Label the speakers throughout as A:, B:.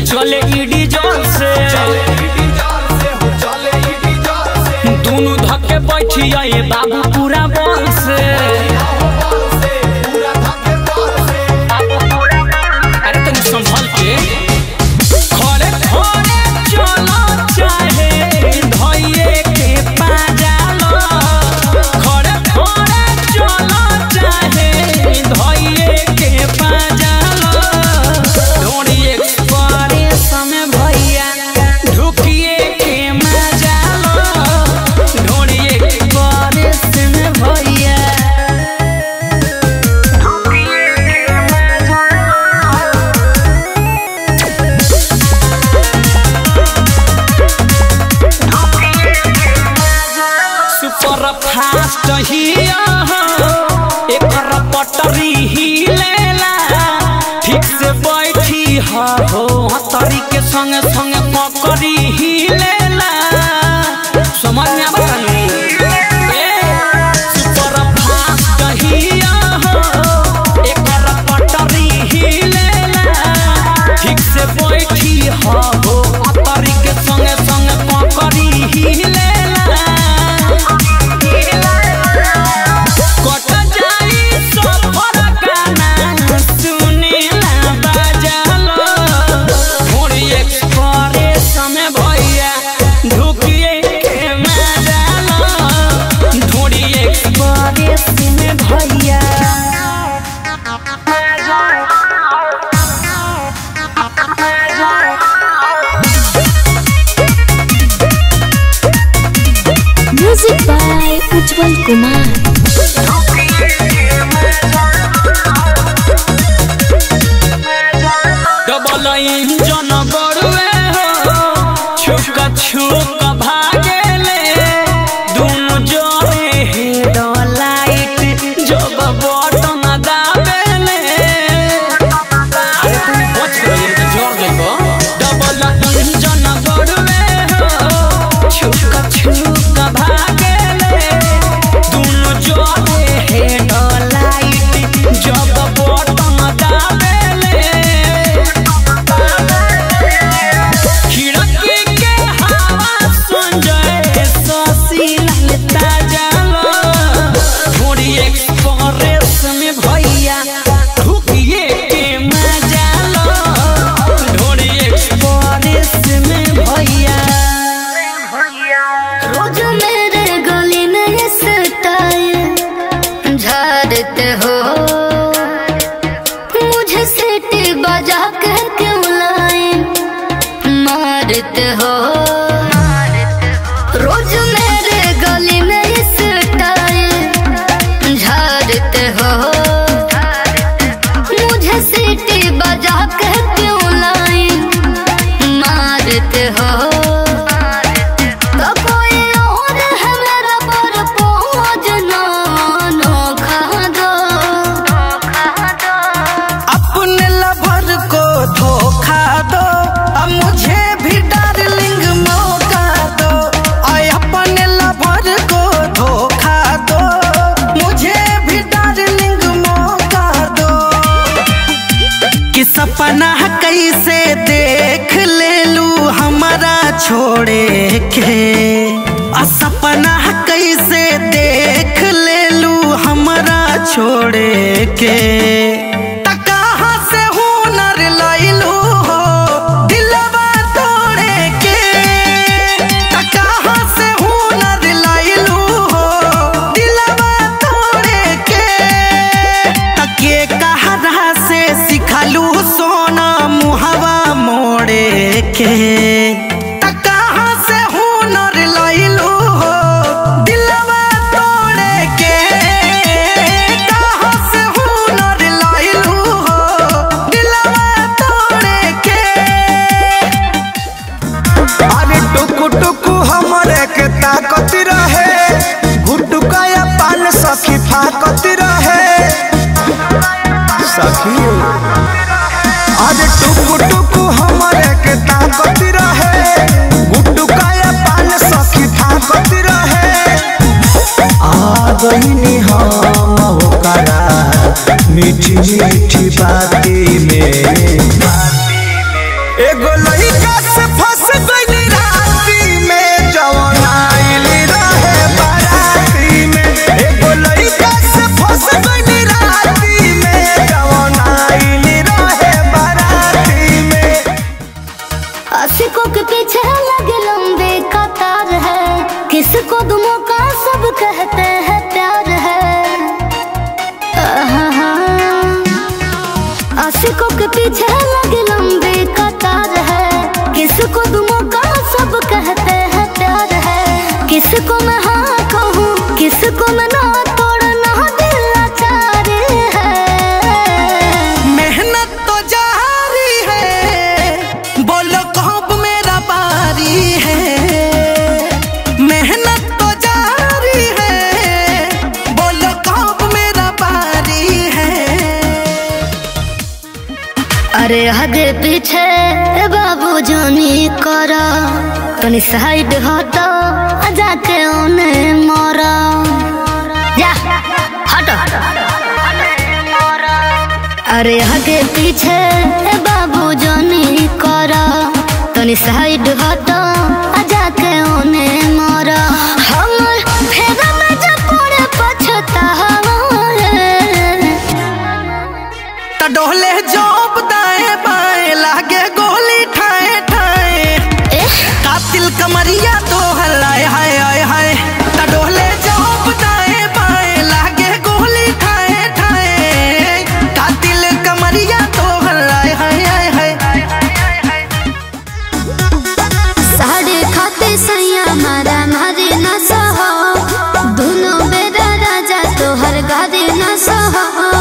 A: चले ईडी जोर से दोनों धक्के बैठी आए बाबू पूरा बल से अरे तनी संभल के खड़े खड़े चलो चाहे धइये के पाजालो खड़े खड़े चलो चाहे धइये के पाजालो ढोड़ी एक्सप्रेस में भैया ढुकिए के मजालो ढोड़ी एक्सप्रेस में भैया सुपर फास्ट हिया एकर पटरी हिलेला ठीक से बैठी हा हो हतरी के संग संग पकड़ी हिलेला समझ में आवत सुपर फास्ट हिया एकर पटरी हिलेला ठीक से बैठी हा हो हतरी के संग संग पकड़ी हिलेला कट जाई सफर गाना सुनेला बाजालो मोरी एक्सप्रेस में भैया ढुकिए के मजालो ढोरी एक्सप्रेस में भैया
B: music by Ujjwal Kumar
A: double engine बड़ुए हो छुक छुक भागेले दोनों जोड़े हेड लाइट जब बटन दाबेले अरे तुम बच गए तो जोर देबो डबल इंजन बड़ुए हो छुक छुक भागेले दोनों जोड़े हेड लाइट जब बटन दाबेले खिड़की के हवा सुन जाए ससी ललता जालो थोड़ी एक्सप्रेस में भैया ढुकिए के मजा लो थोड़ी एक्सप्रेस में भैया
B: रोज मेरे गली में ये स्टाइल झाड़ते हो मुझे सीटी बजा के क्यों लाए मारते हो रोज मेरे गली में ये स्टाइल झाड़ते हो मुझे सीटी बजा के क्यों लाए मारते हो तो कोई और है मेरा पर पहुँच ना नोखा दो
C: अपने लवर को धोखा दो अब मुझे भी डार्लिंग मौका दो आय अपने लवर को धोखा दो मुझे भी डार्लिंग मौका दो कि सपना कैसे देख ले लू हमारा छोड़े के आ सपना कैसे देख ले लू हमारा छोड़े के त कहाँ से हुनर लैलू हो दिलवा तोड़े के त कहाँ से हुनर लैलू हो दिलवा तोड़े के तके कहरा से सिखलू सोना मुहवा मोड़े के त कहाँ से हुनर लैलू हो दिलवा तोड़े के कहाँ से हुनर लैलू हो दिलवा तोड़े के
D: अरे टुकु टुकु हमरे के ताकत रहे गुटुका या पान सखी फाकत रहे सखी अरे टुकु टुकु हमरे के ताकत रहे गुटुका या पान सखी फाकत रहे आ गईनी हम होकरा मीठी मीठी बाती में एगो लइका से फंस गइली राती में जवन आइली रहे बाराती में एगो लइका से फंस गइली राती में जवन आइली रहे बाराती में
B: आशिकों के पीछे लगे लंबे कतार है किसको दुमों का सब कहते हैं प्यार है आहा। आशिकों के पीछे लगे लंबे कतार है किसको दुमों का सब कहते हैं प्यार है किसको मैं हाँ कहूँ किसको मैं ना तोड़ना दिल लाचार है
C: मेहनत तो जारी है बोलो कब मेरा बारी है मेहनत तो जारी है बोलो कब मेरा बारी है
B: अरे आगे पीछे बाबू जानी करा तनी साइड हटो आ जाके ओने मोरा जा हटो अरे आगे पीछे बाबू जानी करा तनी साइड हटो आ जाके ओने मोरा हमर फेरा में जब पड़े पछतावा
C: त डोले जोब दाएं बाएं लागे गोली ठाए ठाए
B: एह
C: कातिल कमरिया तो हलाए हाय हाय हाय त डोले जोब दाएं बाएं लागे गोली ठाए ठाए कातिल कमरिया तो हलाए हाय हाय हाय
B: साढ़े खाते सैया मारा मारे न सहो दोनों बेरा राजा तोहर गारे न सहो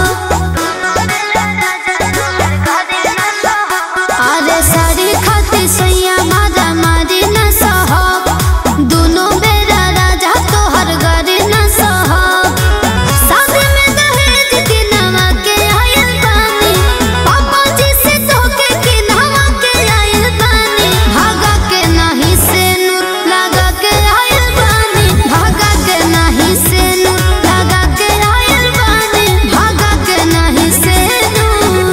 B: अरे साढ़े खाते सैया मारा मारे न सहो दोनों बेरा राजा तोहर गारे न सहो शादी में दहेज के नवा के आयल बानी पापा जी से धोखे के नवा के आयल बानी भागा के नाही से नूर लगा के आयल बानी भागा के नाही से नूर लगा के आयल बानी भागा के नाही से नूर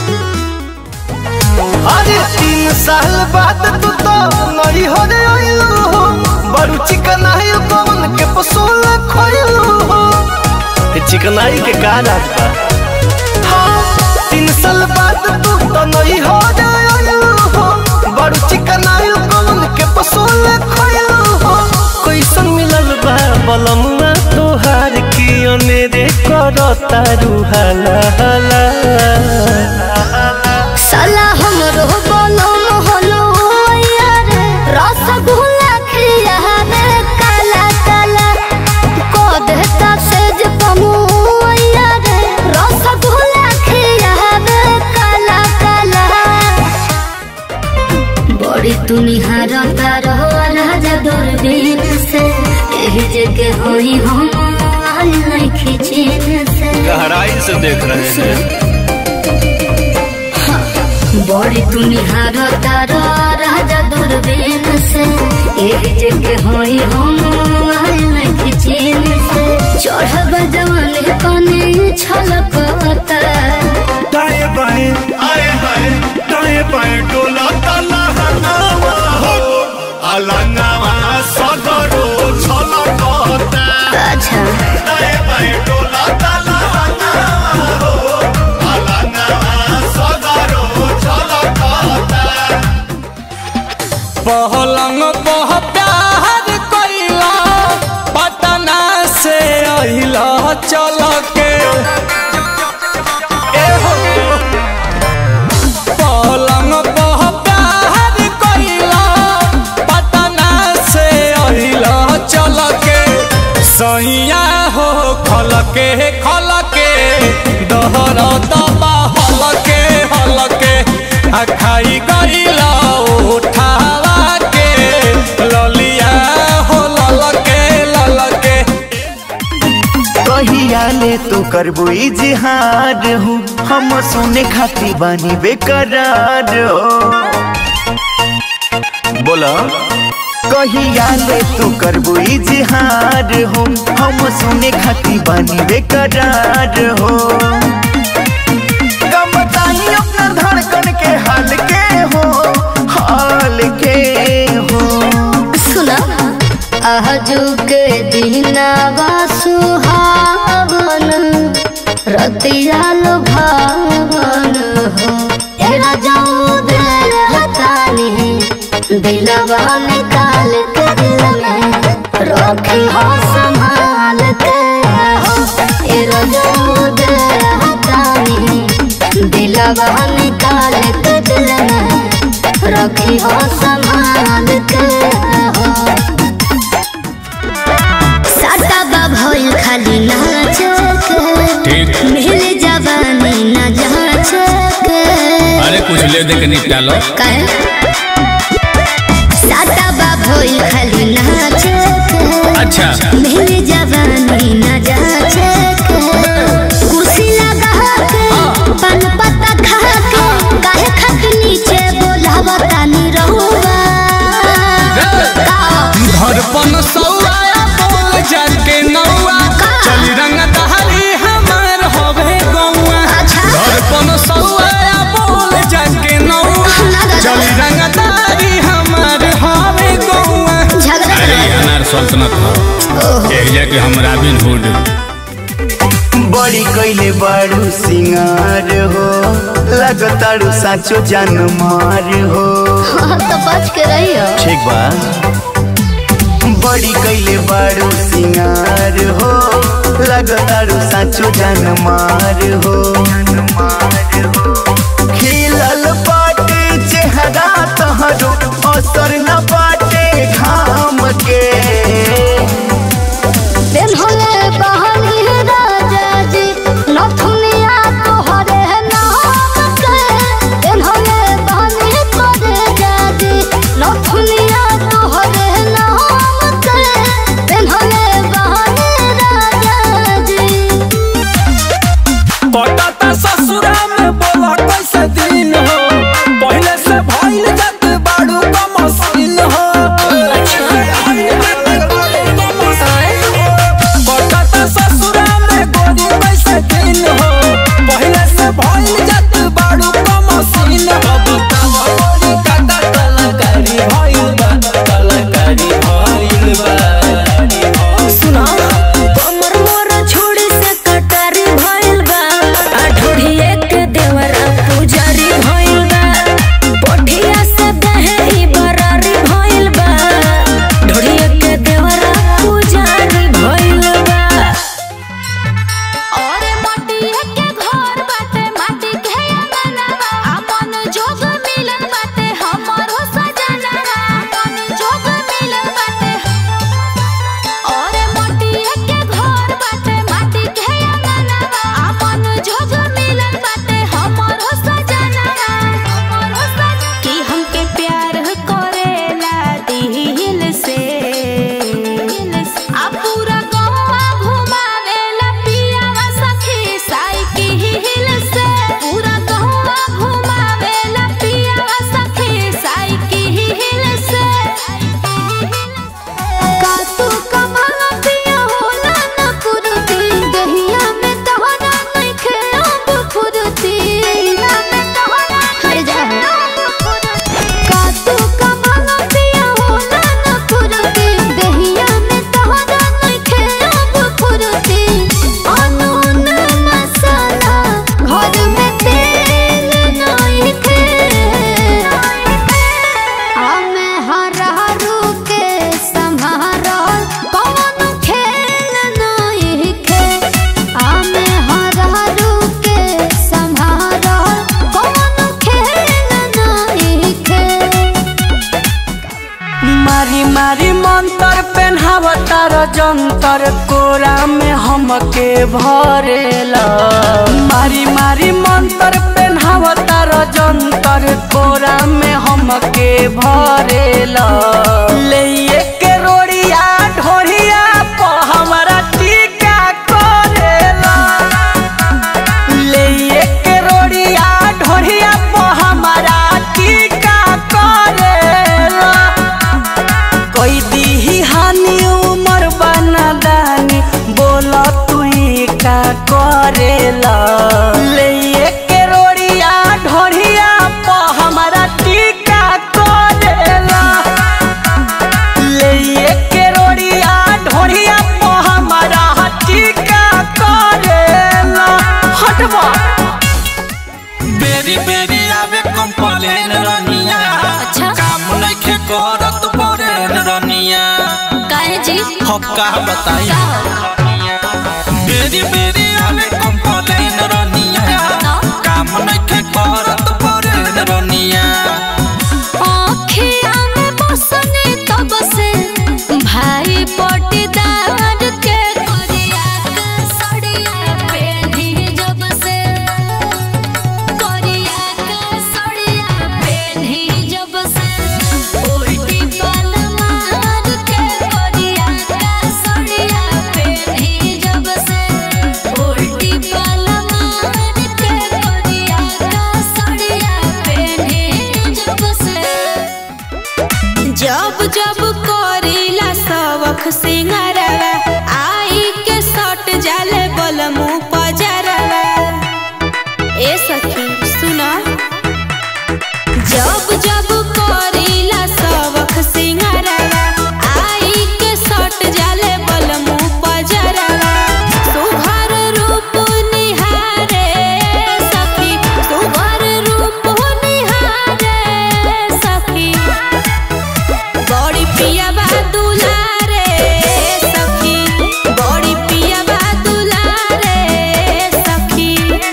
D: अरे तीन साल बाद तू तो नई हो रे आइलू हो बड़ू चिकनाई कौन के पसोल खोइलू हो चिकनाई के का राज बा हाँ, तीन साल बाद तू तो नई हो रे आइलू हो बड़ू चिकनाई कौन के पसोल खोइलू हो कैसन मिलल बा बलमुआ तोहार की अनेरे करता रुहाला हाला
B: साला हमरो बोलो मोहलो यार रसगुल्ला खिया रे काला काला को देता सेज पमु यार रसगुल्ला खिया रे काला काला बड़ी तू निहारता रहो राजा दूरबीन से एही जगह होई हम आई नहीं खिचीन से
E: गहराई से देख रहे हैं
B: बड़ी तुनिहार तारा राजा दूरबीन से एक जगह होई हम आयल चीन से चढ़ब जवान कने छलकता
E: दाएं बाएं आए हाय दाएं बाएं डोला ताला हनावा हो अलंगावा सगरो छलकता
B: अच्छा
E: दाएं बाएं डोला ताला हनावा हो अलंगावा सगरो छलकता
A: पहलंग पह प्यार कइला पटना से अहिला चल के ए हो। पलंग पह प्यार कइला पटना से अहिला चल के सैया हो खल के खल के दहर दबा हल के हल के आ खाई गइला उठावा के ललिया हो लल के लल के
F: कहिया ले तो करबो इजहार हूँ हम सुने खाती बानी बेकरार हो
E: बोला
F: कहिया ले तू करबो इजहार हो हम सुने खाती बानी बेकरार हो कम बताई अपना धड़कन के हाल के हो
B: रतिया लुभावन हो तेरा जाऊ दिल हतानी दिलवा निकाल के दिल में रखी हो संभाल के हो तेरा जाऊ दिल हतानी दिलवा निकाल के दिल में रखी हो संभाल के हो साटा बा भइल खाली नाच
A: ठीक
B: के मिल जवानी न जाच के
A: अरे कुछ ले दे के निपटालो
B: काहे साटा बा भइल खाली नाच के
A: अच्छा
B: मिल जवानी न जाच के कुर्सी लगा के पान पत्ता खा के काहे खाके नीचे बोलावा तानी रहुआ का
A: धड़पन सौआ बोल जाके नौआ चली रंग दहली हमार होवे गौआ
B: अच्छा
A: धड़पन सौआ बोल जाके नौआ चली रंग दहली हमार होवे गौआ
B: झगड़ा
A: अरे अनार सल्तनत हो एक जाके हम रॉबिन हुड
F: बड़ी कैले बारू सिंगार हो लगतारू साचो जान मार हो
B: तो बच के रहियो
F: ठीक बा बड़ी कैले बारू सिंगार हो लगतारू साचो जान मार हो खिलल बाटे चेहरा तहरो असर न बाटे घाम के
B: दिन होले बहनी राजा जी नथुनिया तोहरे नाम के दिन होले बहनी करे जाजी नथुनिया तोहरे नाम के दिन होले बहनी राजा जी
A: पटाता ससुरा में बोला कैसे दिन हो पहले से भइल जात बाड़ू का मशीन हो पटाता ससुरा में गोरी कैसे दिन हो पहले से भइल जात बाड़ू का मशीन हो बताओ गोरी काटा कलाकारी भइल बा कलाकारी भइल बा
G: सुना कमर मोर छोड़ी से कटारी भइल बा आ ढोढ़िए के देवरा पुजारी भइल बा पोठिया से दहेरी बरारी भइल बा ढोढ़िए के देवरा पुजारी भइल बा
B: और मटिया के घर बाटे माटी के अंगना अपन जोग मिलन बाटे हमरो सजना अपन जोग मिलन बाटे और मटिया के घर बाटे माटी के अंगना अपन जोग मिलन बाटे हमरो सजना हमरो सजना
G: कि हमके प्यार करेला दिल से
B: आ पूरा गौवा घुमावेला पियावा सखी साइकिल से पूरा गौवा घुमावेला पियावा सखी साइकिल से का तू कमाला पिया होला न कुरती दहिया में तोहरा नइखे अब फुरती में तोहरा हर जा का तू कमाला पिया होला न फुरती दहिया में तोहरा नइखे अब फुरती अनून मसाला घर में तेल नइखे हमे हरहरू के संभारल कौन खेल नइखे हमे हरहरू के संभारल कौन खेल नइखे
C: मारी मारी मंतर पेन्हावतार जंतर कोरा में हमके भरेला मारी मारी मंतर पेन्हावतार जंतर कोरा में हमके भरेला ले के रोड़िया ढोरिया प हमरा टीका करेला ले के रोड़िया ढोरिया प हमरा टीका करेला कोई दी हानि उमर बना दानी बोला तू का करेला ले के रोड़िया ढोरिया प हमरा टीका करेला
A: कंप्लेन रनिया
G: अच्छा।
A: काम नइखे करत परेन रनिया
G: काहे जी
A: हम का बताई
G: का हो?
A: बेरी बेरी आवे कंप्लेन रनिया काम नइखे करत परेन रनिया
G: आँखिया में बसने तब से भाई पटीदार के करिया के सड़िया पेढ़ी जब से करिया के सड़िया पेढ़ी जब से उल्टी पल मार के करिया के सड़िया पेढ़ी जब से उल्टी पल मार के करिया के सड़िया पेढ़ी जब से जब जब करीला सबक सिंगारवा आई के सट जाले बलमु पजरवा ए सखी सुना जब जब करीला सबक सिंगारवा आई के सट जाले बलमु पजरवा सुघर रूप निहारे सखी सुघर रूप निहारे सखी बड़ी पिया बा दुलारे सखी बड़ी पिया बा दुलारे सखी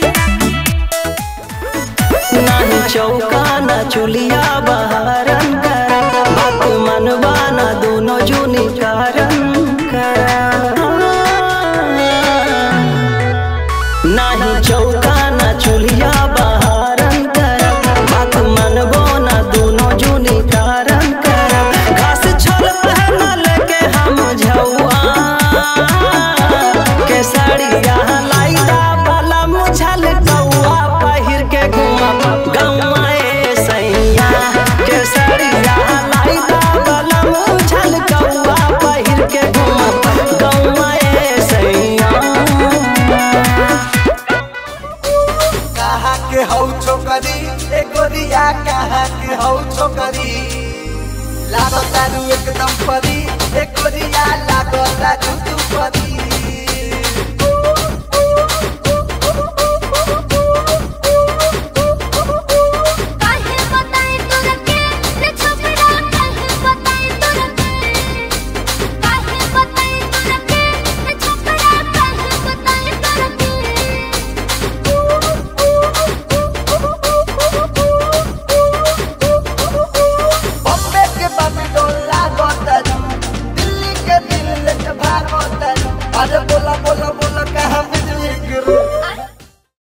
C: नाही चौका ना चुलिया बहारन कर बात मनवा ना दोनों जुनी कारण कर नाही चौका ना चुलिया बहारन कर बात मनवो ना दोनों जुनी कारण कर घास छोल पहनल के हम झौआ के साड़िया लाइदा वाला मुझल कौआ पहिर के घुमा गौआ ए सैया के साड़िया लाइदा वाला मुझल कौआ पहिर के घुमा गौआ ए सैया
D: कहाँ के हौ छोकरी ए गोरिया कहाँ के हौ छोकरी लागो तारू एकदम परी ए गोरिया लागो तारू तू परी
B: काहे बताई तोरा के रे छोकरा काहे बताई तोरा के काहे बताई तोरा के रे छोकरा काहे बताई तोरा
D: बॉम्बे के बम्बे लागो तारू दिल्ली के दिल के भागो तारू अरे बोला